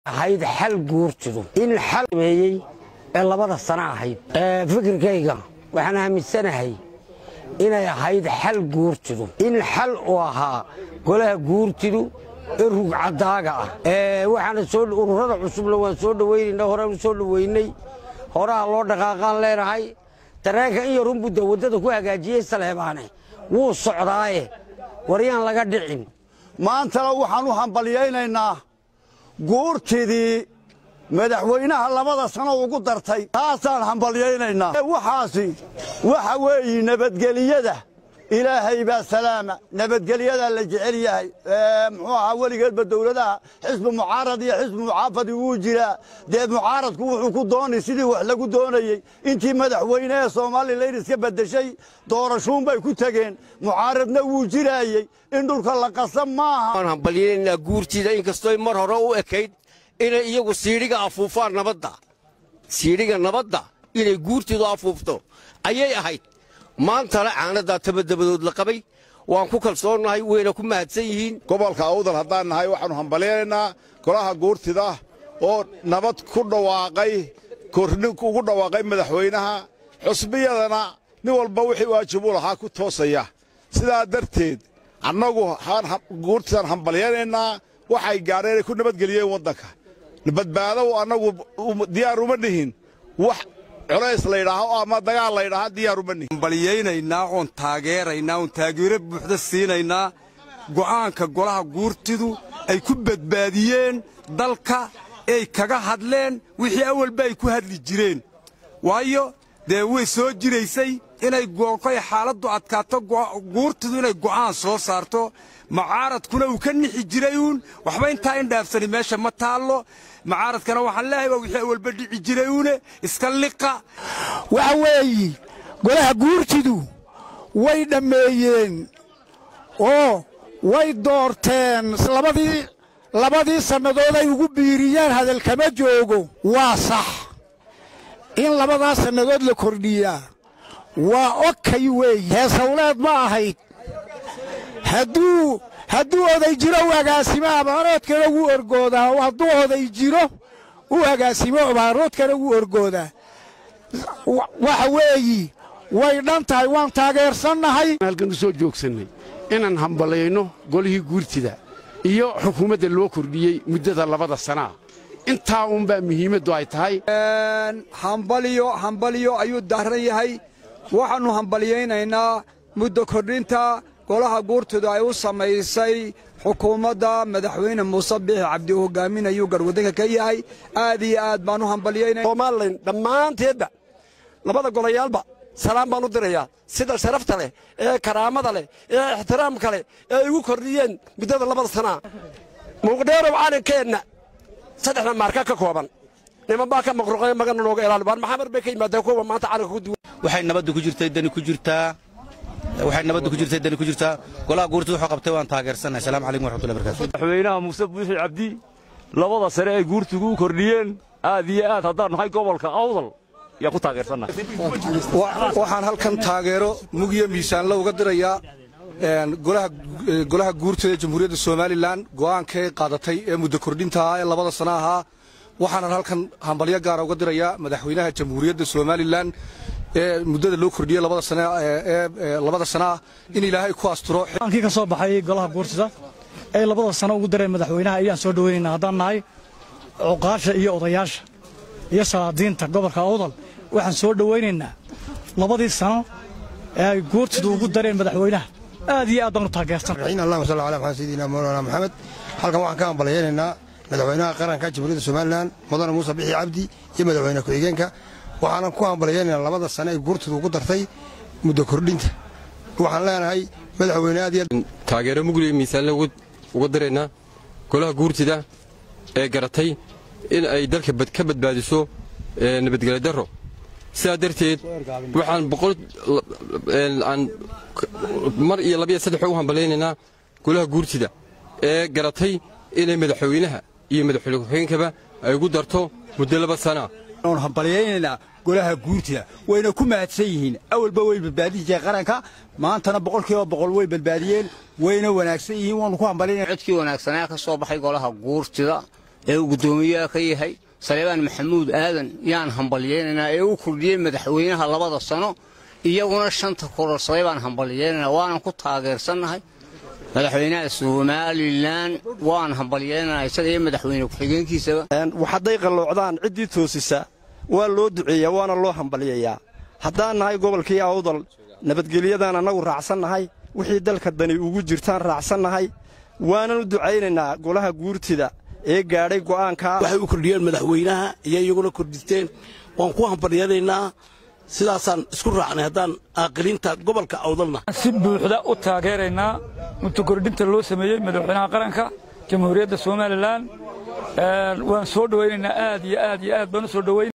ahayd xal guurtidu in xal meeyey ee labada sano ahayd fikirkayga waxaan aaminsanahay inay ahayd xal guurtidu in xal uu ahaa golaha guurtidu ee rugcadaaga ah waxaana soo ururada cusubna waan soo dhawaynaynaa horaan u soo dhaweynay horaha loo dhaqaaqaan leenahay dareenka in yarunbudda waddada ku hagaajiyey saleebaane wuu socdaaye waryaan laga dhicin maantana waxaan u hambalyaynaynaa guurtidii madaxweynaha labada sano ugu dartay taasaan hambalyaynaynaa waxaasi waxa weeyi nabadgeliyada ilaahay baa salaama nabadgelyadaa la jecel yahay muxuu ahaa weligeedba dowladaha xisbi mucaarad iyo xisbi mucaafadi wuu jiraa dee mucaaradku wuxuu ku doonay sidii wax lagu doonayey intii madaxweyne ee somalilan iska beddeshay doorashuunbay ku tegeen mucaaradna wuu jiraayey in dhulka la qasa maaha waan hambalyaynaynaa guurtiida inkastooy mar hore u ekayd inay iyagu siidhiga afuufaan nabadda siidhiga nabadda inay guurtiidu afuufto ayay ahayd maantana caanadaa tabadabadood la qabay waan ku kalsoonnahay wayna ku mahadsan yihiin gobolka awdal haddaan nahay waxaannu hambalyaynaynaa golaha guurtida oo nabad ku dhawaaqay korni ugu dhawaaqay madaxweynaha xusbiyadana nin walba wixii waajib u lahaa ku toosaya sidaa darteed annagu guurtidaan hambalyaynaynaa waxay gaadheen inay ku nabadgeliyeen waddanka badbaadow annagu diyaar uma nihin wax culays laydhaaho ama dagaal laydhaaha diyaar uma nihin hambalyaynaynaa oon taageeraynaa oon taageero buuxda siinaynaa go'aanka golaha guurtidu ay ku badbaadiyeen dalka ay kaga hadleen wixii awalba ay ku hadli jireen waayo dee way soo jiraysay inay goolkoy xaaladdu adkaato guurtidu inay go'aan soo saarto macaaradkuna uu ka nixi jiray uun waxba intaa in dhaafsani meesha ma taallo macaaradkana waxaan leehay waa wixii awalba dhici jiray uune iska liqa waxa weeyi golaha guurtidu way dhammeeyeen oo way doorteen labadii labadii sannadood ay ugu biiriyeen hadalkama joogo waa sax in labadaas sannadood la kordhiyaa waa okay weeye heesawleed ma ahayd hadduu hadduu oday jiro u agaasimo abaaroodkana wuu orgoodaa hadduu oday jiro u agaasimo abaaroodkana wuu orgoodaa waxa weeyi way dhan tahay waan taageersannahay halkan u soo joogsannay inaan hambalayno golihii guurtida iyo xukuumadda loo kordhiyey muddada labada sanaa intaa uunbaa muhiimaddu ay tahay hambalyo hambalyo ayuu daaran yahay waxaannu hambalyaynaynaa muddo kordhinta golaha guurtidu ay u samaysay xukuumadda madaxweyne muuse biixi cabdi uu hogaaminayuu garhwaddanka ka yahay aad iyo aad baan u hambalyaynaya somalilan dhammaanteedba labada golayaalba salaam baan u dirayaa sida sharafta leh ee karaamada leh ee ixtiraamka leh ee ay igu kordhiyeen muddada labada sanaa muuqdheerow calankeenna saddexda maarka ka kooban niman baa ka maqruqay magana nooga ilaali baan maxamar bay ka yimaadeen kuwa maanta calanka ku duwan waxay nabaddu ku jirtay dani ku jirtaa waxay nabaddu ku jirtay dani ku jirtaa golaha guurtu wuxuu qabtay waan taageersannahay salaamu calaykum waraxmatullahi barakatu madaxweynaha muuse buuxi cabdi labada sare ay guurtigu u kordhiyeen aad iyo aad haddaan nahay gobolka awdal yaan ku taageersannahay waxaan halkan taageero mugiyo miisaanla uga dirayaa golaha guurtida ee jamhuuriyadda somalilan go'aankay qaadatay ee muddo kordhinta ahaa ee labada sana ahaa waxaanan halkan hambalyo gaara uga dirayaa madaxweynaha jamhuuriyadda somalilan ee muddada loo kordhiyey labada sanaa in ilaahay ku asturo aankii ka soo baxay golaha guurtida ee labada sano ugu dareen madaxweynaha ayaan soo dhowaynaynaa haddaan nahay cuqaasha iyo odayaasha iyo salaadiinta gobolka awdal waxaan soo dhowaynaynaa labadii sano ee ay guurtidu ugu dareen madaxweynaha aad iyo aad baan u taageersan allahuma salli ala maxamed sayidina mawlana maxamed halkan waxaan ka hambalyaynaynaa madaxweynaha qaranka jamhuuriyadda somalilan mudane muuse bixi cabdi iyo madaxweyne ku-xigeenka waxaanan ku hambalyaynaynaa labada sane ay guurtidu ugu dartay muddo kordhinta waxaan leenahay madaxweyne aad iyo taageero mugli miisaanle uga diraynaa golaha guurtida ee garatay in ay dalka ka badbaadiso nabadgelyo darro sidaa darteed waxaan boqolaan mar iyo labiyo saddex ugu hambalaynaynaa golaha guurtida ee garatay inay madaxweynaha iyo madaxweyne ku-xigeenkaba ay ugu darto muddo laba sana oon hambalyaynaynaa golaha guurtida wayna ku mahadsan yihiin awalba way badbaadin jireen qaranka maantana boqolkiiba boqol way badbaadiyeen wayna wanaagsan yihiin waanu ku hambalyaynaa codkii wanaagsanaa ka soo baxay golaha guurtida ee uu guddoomiyaha ka yahay saleebaan maxamuud aadan yaan hambalyaynaynaa ee u kordhiyey madaxweynaha labada sano iyaguna shanta kororsaday baan hambalyaynaynaa waanan ku taageersannahay madaxweynaha somalilan waan hambalyaynaynaa isaga iyo madaxweyne ku-xigeenkiisaba hadday qalloocdaan ciddii toosisa waa loo duceeyaa waana loo hambalyayaa haddaan nahay gobolkii awdal nabadgelyadaan annagu raacsannahay wixii dalka dani ugu jirtaan raacsannahay waanan u ducaynaynaa golaha guurtida ee gaadhay go'aankaa waxay u kordhiyeen madaxweynaha iyo iyaguna kordhisteen waan ku hambalyanaynaa sidaasaan isku raacnay haddaan aaqilinta gobolka awdalna si buuxda u taageeraynaa mutakordhinta loo sameeyey madaxweynaha qaranka jamhuuriyadda somalilan waan soo dhowaynaynaa aad iyo aad iyo aad baan u soo dhowayn